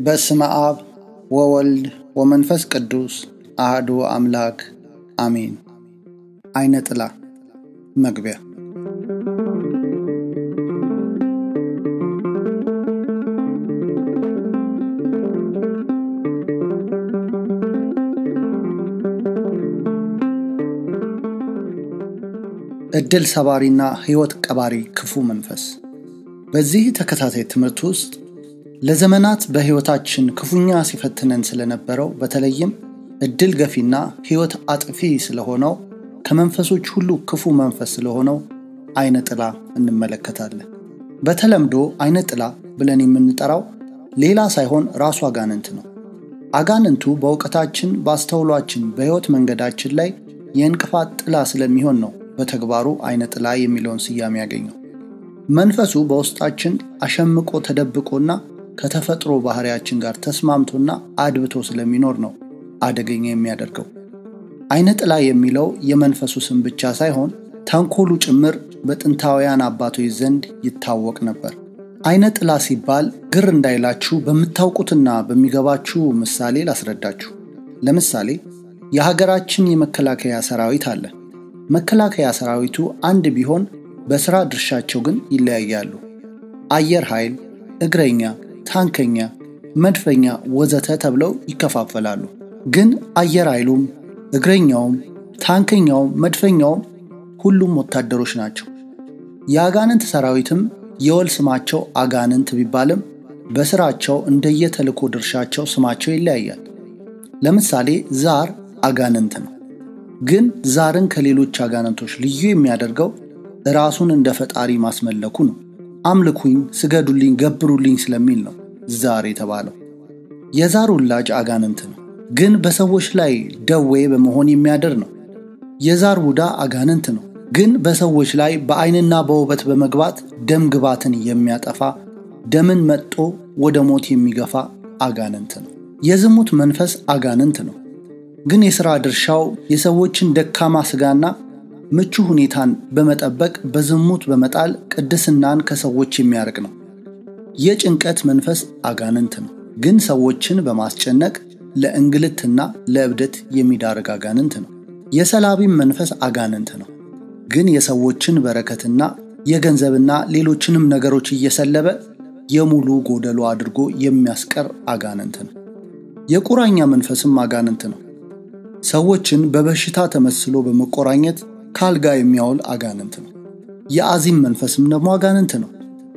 በስመ አብ ወወልድ ወመንፈስ ቅዱስ አህዱ አምላክ አሜን። አይነ ጥላ መግቢያ ዕድል ሰባሪና ሕይወት ቀባሪ ክፉ መንፈስ። በዚህ ተከታታይ ትምህርት ውስጥ ለዘመናት በሕይወታችን ክፉኛ ሲፈትነን ስለነበረው በተለይም ዕድል ገፊና ሕይወት አጥፊ ስለሆነው ከመንፈሶች ሁሉ ክፉ መንፈስ ስለሆነው አይነ ጥላ እንመለከታለን። በተለምዶ አይነ ጥላ ብለን የምንጠራው ሌላ ሳይሆን ራሱ አጋንንት ነው። አጋንንቱ በእውቀታችን፣ በአስተውሏችን፣ በሕይወት መንገዳችን ላይ የእንቅፋት ጥላ ስለሚሆን ነው በተግባሩ አይነ ጥላ የሚለውን ስያሜ ያገኘው። መንፈሱ በውስጣችን አሸምቆ ተደብቆና ከተፈጥሮ ባህሪያችን ጋር ተስማምቶና አድብቶ ስለሚኖር ነው አደገኛ የሚያደርገው። አይነ ጥላ የሚለው የመንፈሱ ስም ብቻ ሳይሆን ተንኮሉ ጭምር በጥንታውያን አባቶች ዘንድ ይታወቅ ነበር። አይነ ጥላ ሲባል ግር እንዳይላችሁ በምታውቁትና በሚገባችሁ ምሳሌ ላስረዳችሁ። ለምሳሌ የሀገራችን የመከላከያ ሰራዊት አለ። መከላከያ ሰራዊቱ አንድ ቢሆን በሥራ ድርሻቸው ግን ይለያያሉ። አየር ኃይል፣ እግረኛ፣ ታንከኛ፣ መድፈኛ ወዘተ ተብለው ይከፋፈላሉ። ግን አየር ኃይሉም እግረኛውም ታንከኛውም መድፈኛውም ሁሉም ወታደሮች ናቸው። የአጋንንት ሰራዊትም የወል ስማቸው አጋንንት ቢባልም በስራቸው እንደየተልእኮ ድርሻቸው ስማቸው ይለያያል። ለምሳሌ ዛር አጋንንት ነው። ግን ዛርን ከሌሎች አጋንንቶች ልዩ የሚያደርገው ራሱን እንደ ፈጣሪ ማስመለኩ ነው። አምልኩኝ፣ ስገዱልኝ፣ ገብሩልኝ ስለሚል ነው ዛር የተባለው። የዛር ውላጅ አጋንንት ነው፣ ግን በሰዎች ላይ ደዌ በመሆን የሚያደር ነው። የዛር ቡዳ አጋንንት ነው፣ ግን በሰዎች ላይ በአይንና በውበት በመግባት ደም ግባትን የሚያጠፋ ደምን መጦ ወደ ሞት የሚገፋ አጋንንት ነው። የዝሙት መንፈስ አጋንንት ነው ግን የሥራ ድርሻው የሰዎችን ደካማ ሥጋና ምቹ ሁኔታን በመጠበቅ በዝሙት በመጣል ቅድስናን ከሰዎች የሚያርቅ ነው። የጭንቀት መንፈስ አጋንንት ነው፣ ግን ሰዎችን በማስጨነቅ ለእንግልትና ለእብደት የሚዳርግ አጋንንት ነው። የሰላቢም መንፈስ አጋንንት ነው፣ ግን የሰዎችን በረከትና የገንዘብና ሌሎችንም ነገሮች እየሰለበ የሙሉ ጎደሎ አድርጎ የሚያስቀር አጋንንት ነው። የቁራኛ መንፈስም አጋንንት ነው። ሰዎችን በበሽታ ተመስሎ በመቆራኘት ካልጋ የሚያውል አጋንንት ነው። የአዚም መንፈስም ደግሞ አጋንንት ነው።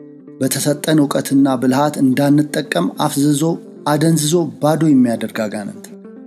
በተሰጠን እውቀትና ብልሃት እንዳንጠቀም አፍዝዞ አደንዝዞ ባዶ የሚያደርግ አጋንንት።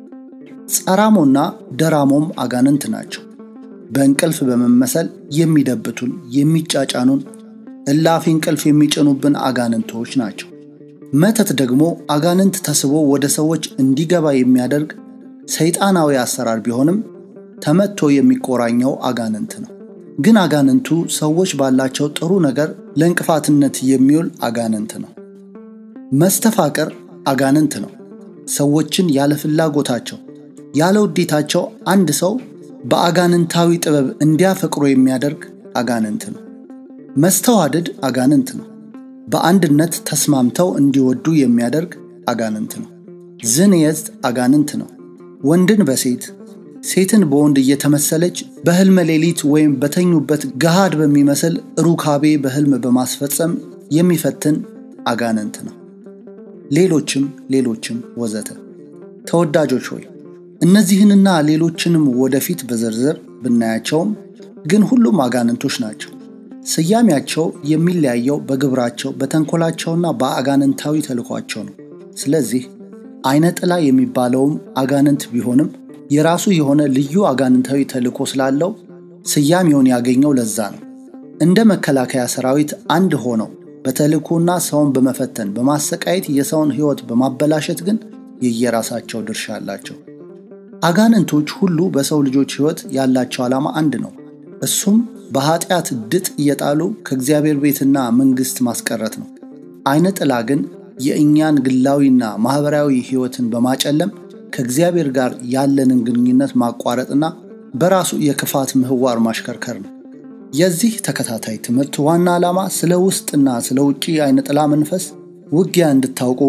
ጸራሞና ደራሞም አጋንንት ናቸው። በእንቅልፍ በመመሰል የሚደብቱን፣ የሚጫጫኑን፣ እላፊ እንቅልፍ የሚጭኑብን አጋንንቶች ናቸው። መተት ደግሞ አጋንንት ተስቦ ወደ ሰዎች እንዲገባ የሚያደርግ ሰይጣናዊ አሰራር ቢሆንም ተመቶ የሚቆራኘው አጋንንት ነው። ግን አጋንንቱ ሰዎች ባላቸው ጥሩ ነገር ለእንቅፋትነት የሚውል አጋንንት ነው። መስተፋቅር አጋንንት ነው። ሰዎችን ያለ ፍላጎታቸው ያለ ውዴታቸው አንድ ሰው በአጋንንታዊ ጥበብ እንዲያፈቅሮ የሚያደርግ አጋንንት ነው። መስተዋድድ አጋንንት ነው። በአንድነት ተስማምተው እንዲወዱ የሚያደርግ አጋንንት ነው። ዝንየት አጋንንት ነው። ወንድን በሴት ሴትን በወንድ እየተመሰለች በሕልመ ሌሊት ወይም በተኙበት ገሃድ በሚመስል ሩካቤ በሕልም በማስፈጸም የሚፈትን አጋንንት ነው። ሌሎችም ሌሎችም ወዘተ። ተወዳጆች ሆይ እነዚህንና ሌሎችንም ወደፊት በዝርዝር ብናያቸውም ግን ሁሉም አጋንንቶች ናቸው። ስያሜያቸው የሚለያየው በግብራቸው በተንኮላቸውና በአጋንንታዊ ተልኳቸው ነው። ስለዚህ አይነ ጥላ የሚባለውም አጋንንት ቢሆንም የራሱ የሆነ ልዩ አጋንንታዊ ተልእኮ ስላለው ስያሜውን ያገኘው ለዛ ነው። እንደ መከላከያ ሰራዊት አንድ ሆነው በተልእኮና ሰውን በመፈተን በማሰቃየት የሰውን ሕይወት በማበላሸት ግን የየራሳቸው ድርሻ አላቸው። አጋንንቶች ሁሉ በሰው ልጆች ሕይወት ያላቸው ዓላማ አንድ ነው። እሱም በኃጢአት ድጥ እየጣሉ ከእግዚአብሔር ቤትና መንግሥት ማስቀረት ነው። አይነ ጥላ ግን የእኛን ግላዊና ማኅበራዊ ሕይወትን በማጨለም ከእግዚአብሔር ጋር ያለንን ግንኙነት ማቋረጥና በራሱ የክፋት ምህዋር ማሽከርከር ነው። የዚህ ተከታታይ ትምህርት ዋና ዓላማ ስለ ውስጥና ስለ ውጭ አይነ ጥላ መንፈስ ውጊያ እንድታውቁ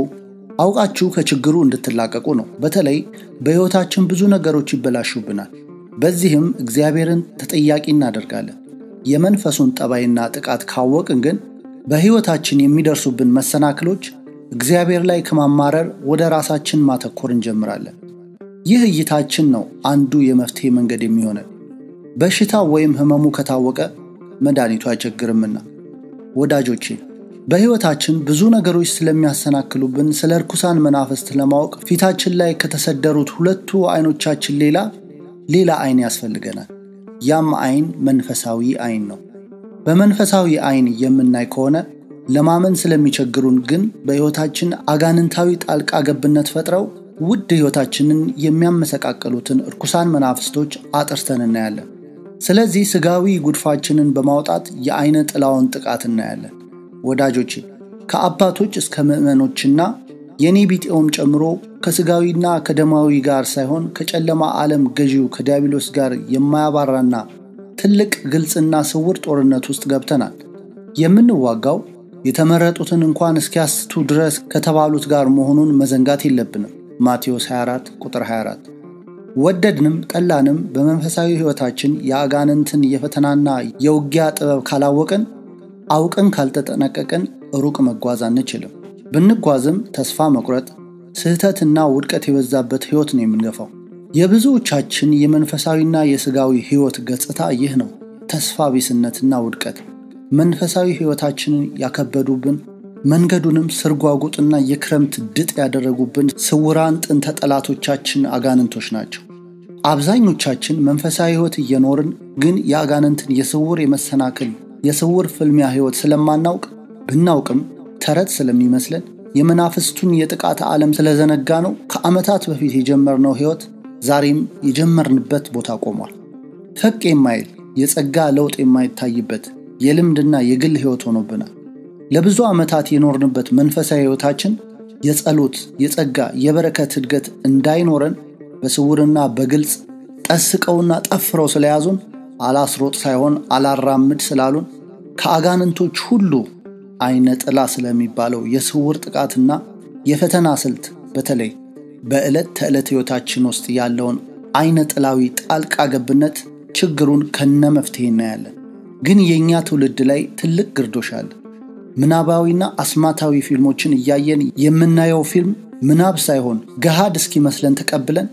አውቃችሁ ከችግሩ እንድትላቀቁ ነው። በተለይ በሕይወታችን ብዙ ነገሮች ይበላሹብናል። በዚህም እግዚአብሔርን ተጠያቂ እናደርጋለን። የመንፈሱን ጠባይና ጥቃት ካወቅን ግን በሕይወታችን የሚደርሱብን መሰናክሎች እግዚአብሔር ላይ ከማማረር ወደ ራሳችን ማተኮር እንጀምራለን። ይህ እይታችን ነው አንዱ የመፍትሄ መንገድ የሚሆነን። በሽታ ወይም ሕመሙ ከታወቀ መድኃኒቱ አይቸግርምና። ወዳጆቼ በሕይወታችን ብዙ ነገሮች ስለሚያሰናክሉብን ስለ ርኩሳን መናፍስት ለማወቅ ፊታችን ላይ ከተሰደሩት ሁለቱ ዐይኖቻችን ሌላ ሌላ ዐይን ያስፈልገናል። ያም ዐይን መንፈሳዊ ዐይን ነው። በመንፈሳዊ ዐይን የምናይ ከሆነ ለማመን ስለሚቸግሩን ግን በሕይወታችን አጋንንታዊ ጣልቃ ገብነት ፈጥረው ውድ ሕይወታችንን የሚያመሰቃቅሉትን እርኩሳን መናፍስቶች አጥርተን እናያለን። ስለዚህ ሥጋዊ ጉድፋችንን በማውጣት የዐይነ ጥላውን ጥቃት እናያለን። ወዳጆቼ ከአባቶች እስከ ምዕመኖችና የኔ ቢጤውም ጨምሮ ከሥጋዊና ከደማዊ ጋር ሳይሆን ከጨለማ ዓለም ገዢው ከዲያብሎስ ጋር የማያባራና ትልቅ ግልጽና ስውር ጦርነት ውስጥ ገብተናል። የምንዋጋው የተመረጡትን እንኳን እስኪያስቱ ድረስ ከተባሉት ጋር መሆኑን መዘንጋት የለብንም። ማቴዎስ 24 ቁጥር 24 ወደድንም ጠላንም በመንፈሳዊ ሕይወታችን የአጋንንትን የፈተናና የውጊያ ጥበብ ካላወቅን አውቅን ካልተጠነቀቅን ሩቅ መጓዝ አንችልም። ብንጓዝም ተስፋ መቁረጥ፣ ስህተትና ውድቀት የበዛበት ሕይወት ነው የምንገፋው። የብዙዎቻችን የመንፈሳዊና የሥጋዊ ሕይወት ገጽታ ይህ ነው፣ ተስፋ ቢስነትና ውድቀት። መንፈሳዊ ሕይወታችንን ያከበዱብን መንገዱንም ስርጓጉጥና የክረምት ድጥ ያደረጉብን ስውራን ጥንተ ጠላቶቻችን አጋንንቶች ናቸው። አብዛኞቻችን መንፈሳዊ ሕይወት እየኖርን ግን የአጋንንትን የስውር የመሰናክል የስውር ፍልሚያ ሕይወት ስለማናውቅ ብናውቅም ተረት ስለሚመስለን የመናፍስቱን የጥቃት ዓለም ስለዘነጋ ነው ከዓመታት በፊት የጀመርነው ሕይወት ዛሬም የጀመርንበት ቦታ ቆሟል። ፈቅ የማይል የጸጋ ለውጥ የማይታይበት የልምድና የግል ሕይወት ሆኖብናል። ለብዙ ዓመታት የኖርንበት መንፈሳዊ ሕይወታችን የጸሎት፣ የጸጋ፣ የበረከት እድገት እንዳይኖረን በስውርና በግልጽ ጠስቀውና ጠፍረው ስለያዙን አላስሮጥ ሳይሆን አላራምድ ስላሉን ከአጋንንቶች ሁሉ አይነ ጥላ ስለሚባለው የስውር ጥቃትና የፈተና ስልት በተለይ በዕለት ተዕለት ሕይወታችን ውስጥ ያለውን አይነ ጥላዊ ጣልቃ ገብነት ችግሩን ከነ መፍትሄ እናያለን። ግን የእኛ ትውልድ ላይ ትልቅ ግርዶሽ አለ። ምናባዊና አስማታዊ ፊልሞችን እያየን የምናየው ፊልም ምናብ ሳይሆን ገሃድ እስኪመስለን ተቀብለን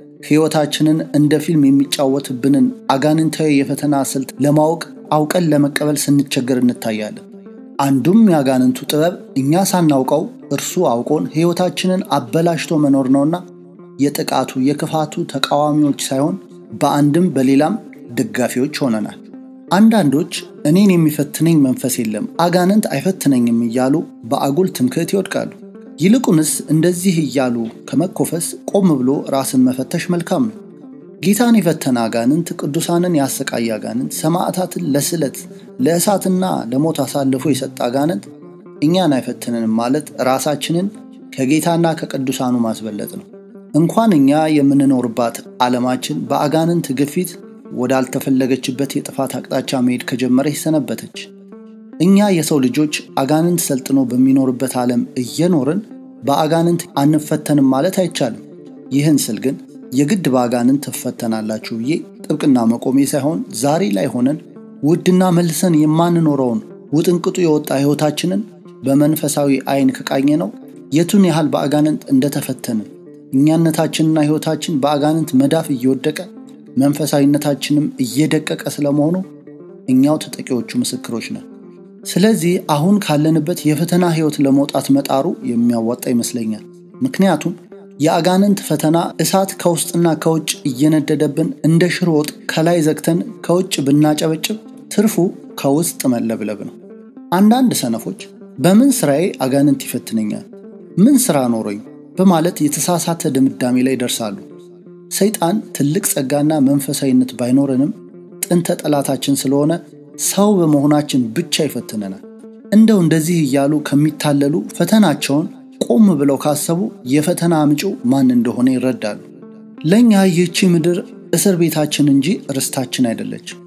ሕይወታችንን እንደ ፊልም የሚጫወትብንን አጋንንታዊ የፈተና ስልት ለማወቅ አውቀን ለመቀበል ስንቸገር እንታያለን። አንዱም የአጋንንቱ ጥበብ እኛ ሳናውቀው እርሱ አውቆን ሕይወታችንን አበላሽቶ መኖር ነውና የጥቃቱ የክፋቱ ተቃዋሚዎች ሳይሆን በአንድም በሌላም ደጋፊዎች ሆነናል። አንዳንዶች እኔን የሚፈትነኝ መንፈስ የለም፣ አጋንንት አይፈትነኝም እያሉ በአጉል ትምክህት ይወድቃሉ። ይልቁንስ እንደዚህ እያሉ ከመኮፈስ ቆም ብሎ ራስን መፈተሽ መልካም ነው። ጌታን የፈተነ አጋንንት፣ ቅዱሳንን ያሰቃየ አጋንንት፣ ሰማዕታትን ለስለት ለእሳትና ለሞት አሳልፎ የሰጠ አጋንንት እኛን አይፈትንንም ማለት ራሳችንን ከጌታና ከቅዱሳኑ ማስበለጥ ነው። እንኳን እኛ የምንኖርባት ዓለማችን በአጋንንት ግፊት ወዳልተፈለገችበት የጥፋት አቅጣጫ መሄድ ከጀመረች ሰነበተች። እኛ የሰው ልጆች አጋንንት ሰልጥኖ በሚኖርበት ዓለም እየኖርን በአጋንንት አንፈተንም ማለት አይቻልም። ይህን ስል ግን የግድ በአጋንንት ትፈተናላችሁ ብዬ ጥብቅና መቆሜ ሳይሆን ዛሬ ላይ ሆነን ውድና መልሰን የማንኖረውን ውጥንቅጡ የወጣ ሕይወታችንን በመንፈሳዊ ዓይን ከቃኘ ነው የቱን ያህል በአጋንንት እንደተፈተንን እኛነታችንና ሕይወታችን በአጋንንት መዳፍ እየወደቀ መንፈሳዊነታችንም እየደቀቀ ስለመሆኑ እኛው ተጠቂዎቹ ምስክሮች ነን። ስለዚህ አሁን ካለንበት የፈተና ሕይወት ለመውጣት መጣሩ የሚያዋጣ ይመስለኛል። ምክንያቱም የአጋንንት ፈተና እሳት ከውስጥና ከውጭ እየነደደብን እንደ ሽሮ ወጥ ከላይ ዘግተን ከውጭ ብናጨበጭብ ትርፉ ከውስጥ መለብለብ ነው። አንዳንድ ሰነፎች በምን ስራዬ አጋንንት ይፈትነኛል? ምን ስራ ኖሮኝ? በማለት የተሳሳተ ድምዳሜ ላይ ይደርሳሉ። ሰይጣን ትልቅ ጸጋና መንፈሳዊነት ባይኖረንም ጥንተ ጠላታችን ስለሆነ ሰው በመሆናችን ብቻ ይፈትነናል። እንደው እንደዚህ እያሉ ከሚታለሉ ፈተናቸውን ቆም ብለው ካሰቡ የፈተና አምጪው ማን እንደሆነ ይረዳሉ። ለእኛ ይህቺ ምድር እስር ቤታችን እንጂ ርስታችን አይደለችም።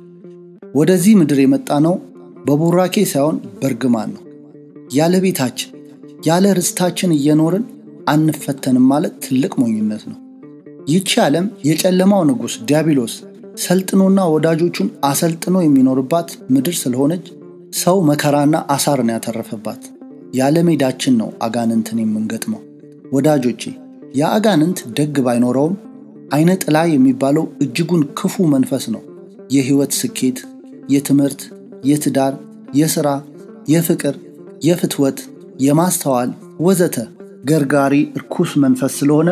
ወደዚህ ምድር የመጣ ነው በቡራኬ ሳይሆን በእርግማን ነው። ያለ ቤታችን ያለ ርስታችን እየኖርን አንፈተንም ማለት ትልቅ ሞኝነት ነው። ይቺ ዓለም የጨለማው ንጉሥ ዲያብሎስ ሰልጥኖና ወዳጆቹን አሰልጥኖ የሚኖርባት ምድር ስለሆነች ሰው መከራና አሳርን ያተረፈባት ያለ ሜዳችን ነው አጋንንትን የምንገጥመው። ወዳጆቼ የአጋንንት ደግ ባይኖረውም አይነ ጥላ የሚባለው እጅጉን ክፉ መንፈስ ነው። የሕይወት ስኬት፣ የትምህርት፣ የትዳር፣ የሥራ፣ የፍቅር፣ የፍትወት፣ የማስተዋል ወዘተ ገርጋሪ እርኩስ መንፈስ ስለሆነ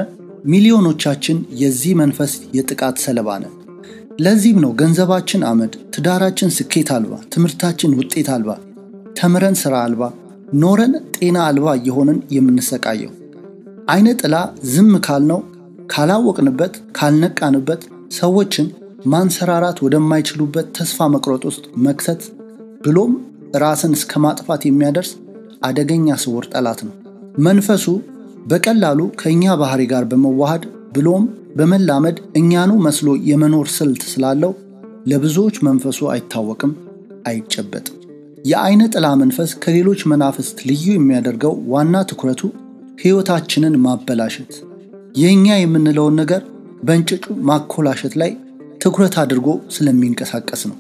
ሚሊዮኖቻችን የዚህ መንፈስ የጥቃት ሰለባ ነን። ለዚህም ነው ገንዘባችን አመድ፣ ትዳራችን ስኬት አልባ፣ ትምህርታችን ውጤት አልባ፣ ተምረን ሥራ አልባ፣ ኖረን ጤና አልባ እየሆንን የምንሰቃየው። አይነ ጥላ ዝም ካልነው ካላወቅንበት ካልነቃንበት ሰዎችን ማንሰራራት ወደማይችሉበት ተስፋ መቁረጥ ውስጥ መክተት ብሎም ራስን እስከ ማጥፋት የሚያደርስ አደገኛ ስውር ጠላት ነው። መንፈሱ በቀላሉ ከእኛ ባህሪ ጋር በመዋሃድ ብሎም በመላመድ እኛኑ መስሎ የመኖር ስልት ስላለው ለብዙዎች መንፈሱ አይታወቅም፣ አይጨበጥም። የአይነ ጥላ መንፈስ ከሌሎች መናፍስት ልዩ የሚያደርገው ዋና ትኩረቱ ሕይወታችንን ማበላሸት የእኛ የምንለውን ነገር በእንጭጩ ማኮላሸት ላይ ትኩረት አድርጎ ስለሚንቀሳቀስ ነው።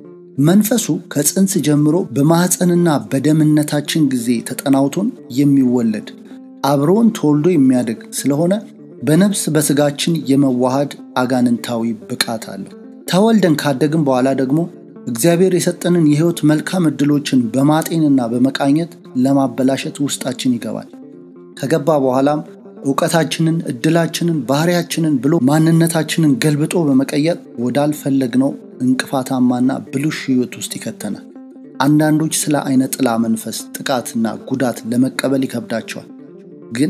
መንፈሱ ከጽንስ ጀምሮ በማኅፀንና በደምነታችን ጊዜ ተጠናውቶን የሚወለድ አብሮን ተወልዶ የሚያድግ ስለሆነ በነፍስ በሥጋችን የመዋሃድ አጋንንታዊ ብቃት አለው። ተወልደን ካደግን በኋላ ደግሞ እግዚአብሔር የሰጠንን የሕይወት መልካም ዕድሎችን በማጤንና በመቃኘት ለማበላሸት ውስጣችን ይገባል። ከገባ በኋላም እውቀታችንን፣ ዕድላችንን፣ ባህሪያችንን ብሎ ማንነታችንን ገልብጦ በመቀየር ወዳልፈለግነው እንቅፋታማና ብልሹ ሕይወት ውስጥ ይከተናል። አንዳንዶች ስለ አይነ ጥላ መንፈስ ጥቃትና ጉዳት ለመቀበል ይከብዳቸዋል። ግን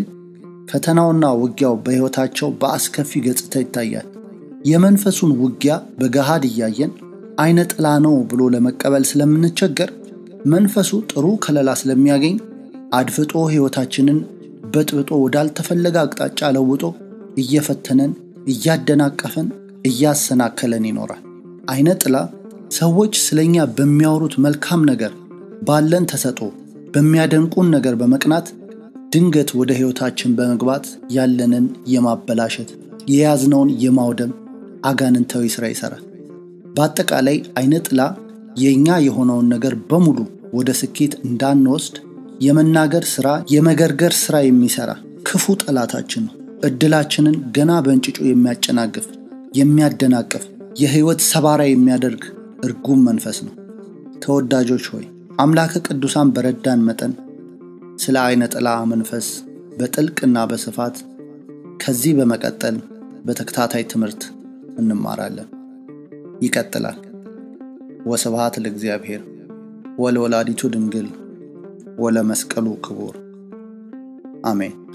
ፈተናውና ውጊያው በሕይወታቸው በአስከፊ ገጽታ ይታያል። የመንፈሱን ውጊያ በገሃድ እያየን አይነ ጥላ ነው ብሎ ለመቀበል ስለምንቸገር መንፈሱ ጥሩ ከለላ ስለሚያገኝ አድፍጦ ሕይወታችንን በጥብጦ ወዳልተፈለገ አቅጣጫ ለውጦ እየፈተነን እያደናቀፈን እያሰናከለን ይኖራል። አይነ ጥላ ሰዎች ስለኛ በሚያወሩት መልካም ነገር ባለን ተሰጦ በሚያደንቁን ነገር በመቅናት ድንገት ወደ ሕይወታችን በመግባት ያለንን የማበላሸት የያዝነውን የማውደም አጋንንታዊ ሥራ ይሠራል። በአጠቃላይ አይነ ጥላ የእኛ የሆነውን ነገር በሙሉ ወደ ስኬት እንዳንወስድ የመናገር ሥራ፣ የመገርገር ሥራ የሚሠራ ክፉ ጠላታችን ነው። ዕድላችንን ገና በእንጭጩ የሚያጨናግፍ የሚያደናቅፍ የሕይወት ሰባራ የሚያደርግ እርጉም መንፈስ ነው። ተወዳጆች ሆይ አምላከ ቅዱሳን በረዳን መጠን ስለ አይነ ጥላ መንፈስ በጥልቅና በስፋት ከዚህ በመቀጠል በተከታታይ ትምህርት እንማራለን። ይቀጥላል። ወስብሐት ለእግዚአብሔር ወለወላዲቱ ድንግል ወለመስቀሉ ክቡር አሜን።